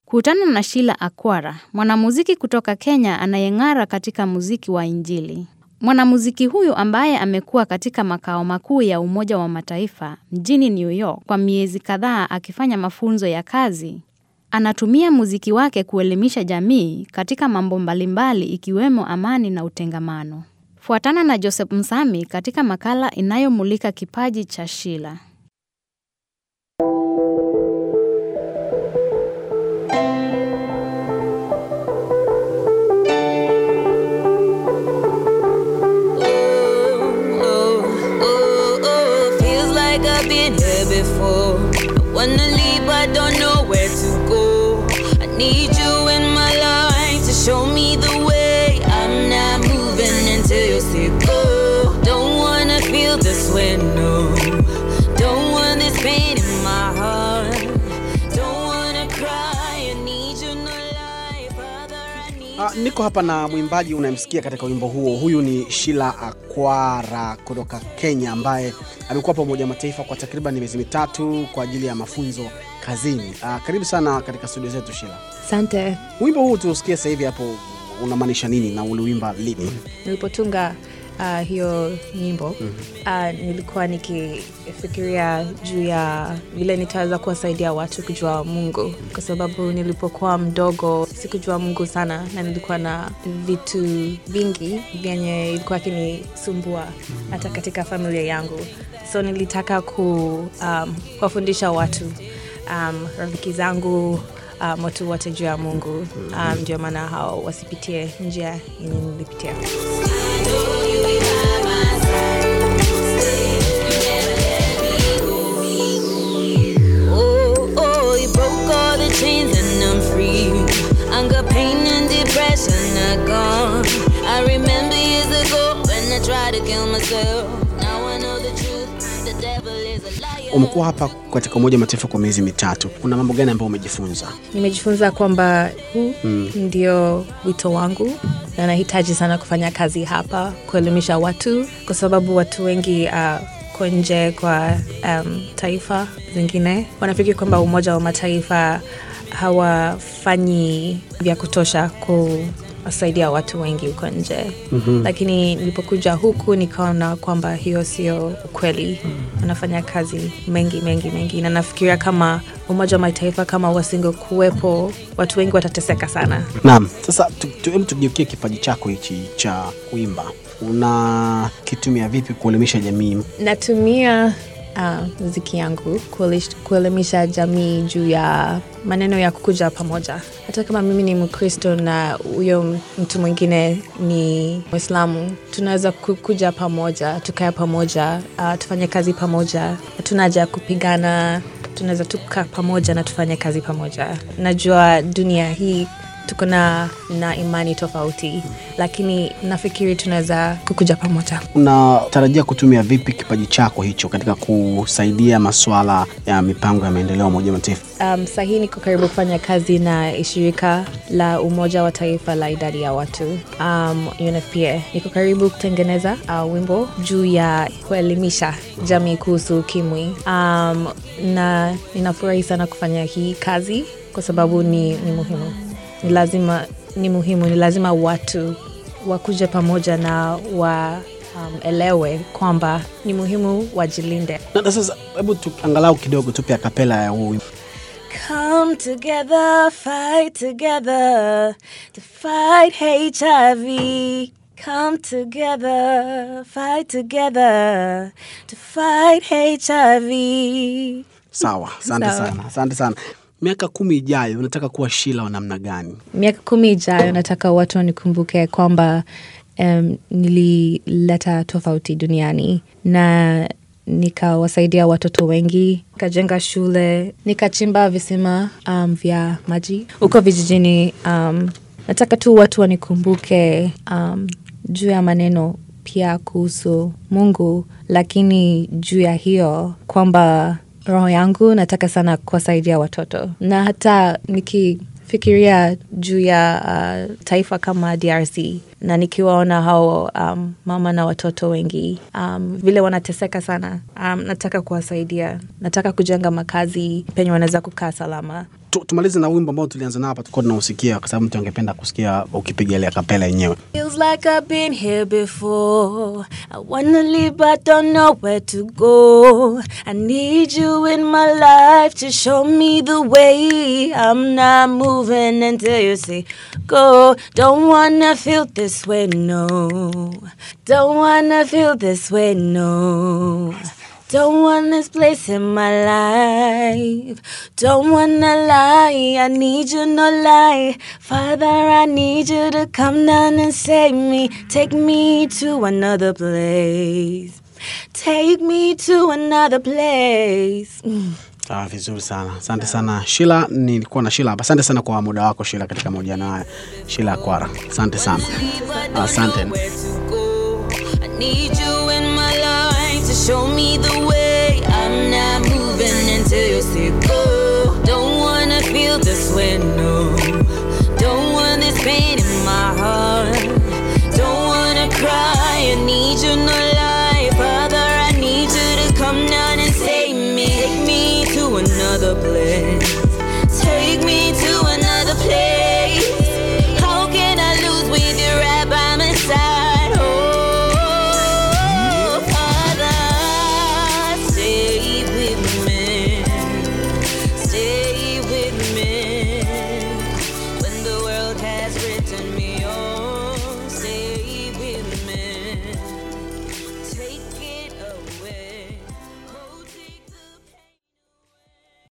Kutana na Sheila Akwara, mwanamuziki kutoka Kenya anayeng'ara katika muziki wa Injili. Mwanamuziki huyu ambaye amekuwa katika makao makuu ya Umoja wa Mataifa mjini New York kwa miezi kadhaa akifanya mafunzo ya kazi, anatumia muziki wake kuelimisha jamii katika mambo mbalimbali ikiwemo amani na utengamano. Fuatana na Joseph Msami katika makala inayomulika kipaji cha Sheila. Feels like I've been here before. I wanna leave, but don't know where to go. I need you in my life to show me the way. I'm not moving until you say go. Don't wanna feel this way, no. Don't want this pain in my heart. Don't wanna cry. I need you in my life, brother. I need Ah, niko hapa na mwimbaji unayemsikia katika wimbo huo. Huyu ni Sheila Akwara kutoka Kenya, ambaye amekuwa hapa Umoja wa Mataifa kwa takriban miezi mitatu kwa ajili ya mafunzo kazini. Ah, karibu sana katika studio zetu Sheila. Asante. Wimbo huu tuusikie sasa hivi hapo, unamaanisha nini na uliwimba lini? Nilipotunga uh, hiyo nyimbo uh, nilikuwa nikifikiria juu ya vile nitaweza kuwasaidia watu kujua Mungu, kwa sababu nilipokuwa mdogo sikujua Mungu sana, na nilikuwa na vitu vingi vyenye ilikuwa akinisumbua hata katika familia yangu, so nilitaka ku, um, kuwafundisha watu um, rafiki zangu um, watu wote juu ya Mungu um, ndio maana hao wasipitie njia yenye nilipitia. Oh, oh, you broke all the chains and I'm free. Anger, pain, and depression are gone. I remember years ago when I tried to kill myself. Now I know the truth. The devil is a liar. Umekuwa hapa katika Umoja wa Mataifa kwa miezi mitatu, kuna mambo gani ambayo umejifunza? Nimejifunza kwamba huu ndio wito wangu na nahitaji sana kufanya kazi hapa kuelimisha watu, kwa sababu watu wengi uh, kwa nje kwa um, taifa zingine wanafikiri kwamba Umoja wa Mataifa hawafanyi vya kutosha kuwasaidia watu wengi huko nje mm-hmm. Lakini nilipokuja huku nikaona kwamba hiyo sio ukweli. Wanafanya kazi mengi mengi mengi, na nafikiria kama Umoja wa Mataifa kama wasingekuwepo, watu wengi watateseka sana. Naam, sasa tu- tu- hebu tugeukie kipaji chako hichi cha kuimba, unakitumia vipi kuelimisha jamii? Natumia uh, muziki yangu kuelish- kuelimisha jamii juu ya maneno ya kukuja pamoja. Hata kama mimi ni Mkristo na huyo mtu mwingine ni Mwislamu, tunaweza kukuja pamoja, tukae pamoja, uh, tufanye kazi pamoja. Hatuna haja ya kupigana, tunaweza tukaa pamoja na tufanye kazi pamoja. Najua dunia hii tuko na, na imani tofauti, lakini nafikiri tunaweza kukuja pamoja. Unatarajia kutumia vipi kipaji chako hicho katika kusaidia masuala ya mipango ya maendeleo ya Umoja wa Mataifa? Um, sahii niko karibu kufanya kazi na shirika la Umoja wa Taifa la idadi ya watu um, UNFPA. Niko karibu kutengeneza uh, wimbo juu ya kuelimisha jamii kuhusu ukimwi um, na ninafurahi sana kufanya hii kazi kwa sababu ni, ni muhimu, ni lazima, ni muhimu, ni lazima watu wakuje pamoja na wa um, elewe kwamba ni muhimu wajilinde. Na na sasa hebu tu- angalau kidogo tupe akapela ya huu wimbo. Come together, fight together to fight HIV. Come together, fight together to fight HIV. Sawa, asante Sawa. sana, asante sana. Miaka kumi ijayo unataka kuwa Sheila wa namna gani? Miaka kumi ijayo nataka watu wanikumbuke kwamba um, nilileta tofauti duniani na nikawasaidia watoto wengi, nikajenga shule, nikachimba visima um, vya maji huko vijijini. Um, nataka tu watu wanikumbuke um, juu ya maneno pia kuhusu Mungu, lakini juu ya hiyo kwamba roho yangu nataka sana kuwasaidia watoto na hata nikifikiria juu ya uh, taifa kama DRC na nikiwaona hao um, mama na watoto wengi um, vile wanateseka sana um, nataka kuwasaidia nataka kujenga makazi penye wanaweza kukaa salama Tu- tumalize na wimbo ambao tulianza nao hapa tulikuwa tunausikia kwa sababu mtu angependa kusikia ukipiga ile kapela yenyewe Feels like I've been here before. I wanna leave, but don't know where to go. I need you in my life to show me the way. I'm not moving until you say go. Don't wanna feel this way, no. Don't wanna feel this way, no. Don't want this place in my life. Don't wanna lie. I need you, no lie. Father, I need you to come down and save me. Take me to another place. Take me to another place. Mm. Ah, vizuri sana asante sana shila nilikuwa na shila hapa asante sana kwa muda wako shila katika mahojiano haya shila kwara asante sana asante where to go. I need you in my life to show me the way. I'm not moving until you say go. Don't wanna feel this way, no. Don't want this pain in my heart. Don't wanna cry. I need you, no lie. Father, I need you to come down and save me. Take me to another place. Take me to another place. How can I lose with you right by my side? Oh, Father, stay with me. Stay with me. When the world has written me